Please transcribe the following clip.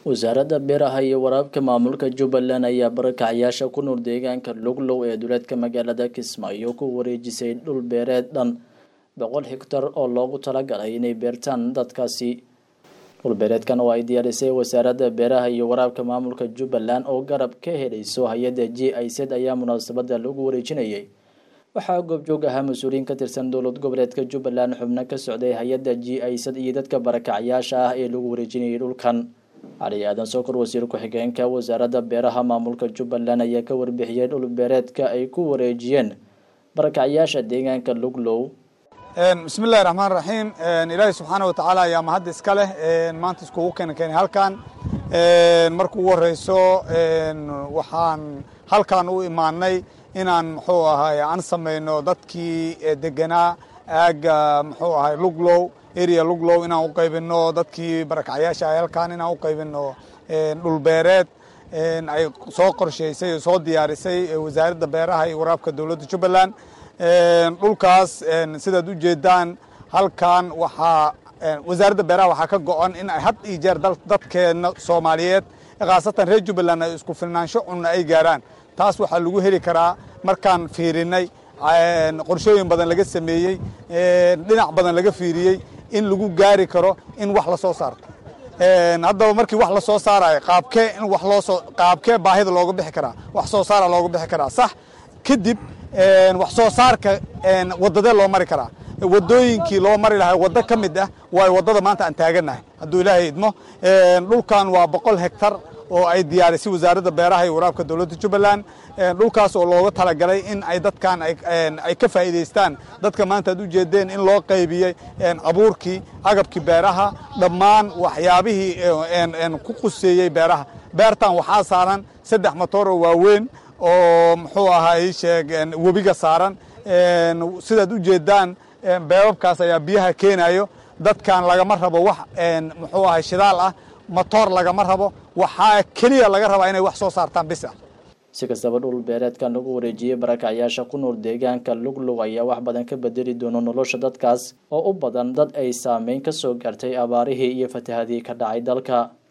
wasaaradda beeraha iyo waraabka maamulka jubbaland ayaa barakacyaasha ku nool deegaanka luglow ee duleedka magaalada kismaayo ku wareejisay dhul beereed dhan boqol hektar oo loogu talagalay inay beertaan dadkaasi dhulbeereedkan oo ay diyaarisay wasaaradda beeraha iyo waraabka maamulka jubbaland oo garab ka helayso hay-adda j i z ayaa munaasabada lagu wareejinayay waxaa goobjoog ahaa mas-uuliyiin ka tirsan dowlad goboleedka jubbaland xubno ka socday hay-adda j i z iyo dadka barakacyaasha ah ee lagu wareejinayay dhulkan cali aadan sokor wasiir ku-xigeenka wasaaradda beeraha maamulka jubbaland ayaa ka warbixiyey dhul beereedka ay ku wareejiyeen barakacyaasha deegaanka luglow bismi illahi raxmaan raxiim ilaahi subxaana watacaala ayaa mahad iska leh maanta iskugu keena keenay halkan marka ugu horeyso waxaan halkan u imaanay inaan muxuu ahay aan samayno dadkii deganaa aaga muxuu ahay luglow area luglow inaan u qaybino dadkii barakacyaasha ahay halkan inaan u qaybino dhulbeereed ay soo qorshaysay oo soo diyaarisay wasaaradda beeraha iyo waraabka dowladda jubbaland dhulkaas sidaad u jeedaan halkan waxaa wasaaradda beeraha waxaa ka go-an in ay had iyo jeer dadkeena soomaaliyeed khaasatan reer jubbaland ay isku filnaansho cunna ay gaaraan taas waxaa lagu heli karaa markaan fiirinay qorshooyin badan laga sameeyey dhinac badan laga fiiriyey in lagu gaari karo in wax la soo saarto haddaba markii wax la soo saarayo qaabkee in wax loosoo qaabkee baahida looga bixi karaa wax soo saara looga bixi karaa sax kadib wax soo saarka wadadee loo mari karaa wadooyinkii loo mari lahaa waddo ka mid ah waayo waddada maanta aan taagannahay hadduu ilaahay idmo dhulkan waa boqol hektar oo ay diyaarisay wasaaradda beeraha iyo waraabka dowladda jubbaland dhulkaas oo looga talagalay in ay dadkan ay ka faa'iidaystaan dadka maanta ad u jeedeen in loo qaybiyey abuurkii agabkii beeraha dhammaan waxyaabihii ku quseeyey beeraha beertan waxaa saaran saddex matooroo waaweyn oo muxuu ahay sheeg webiga saaran sidaad u jeedaan beebabkaas ayaa biyaha keenayo dadkan lagama rabo wax muxuu ahay shidaal ah matoor lagama rabo waxaa keliya laga rabaa inay wax soo saartaan bis ah si kastaba dhul beereedkan lagu wareejiyey barakacyaasha ku nool deegaanka luglug ayaa wax badan ka bedeli doono nolosha dadkaas oo u badan dad ay saameyn ka soo gaartay abaarihii iyo fatahadii ka dhacay dalka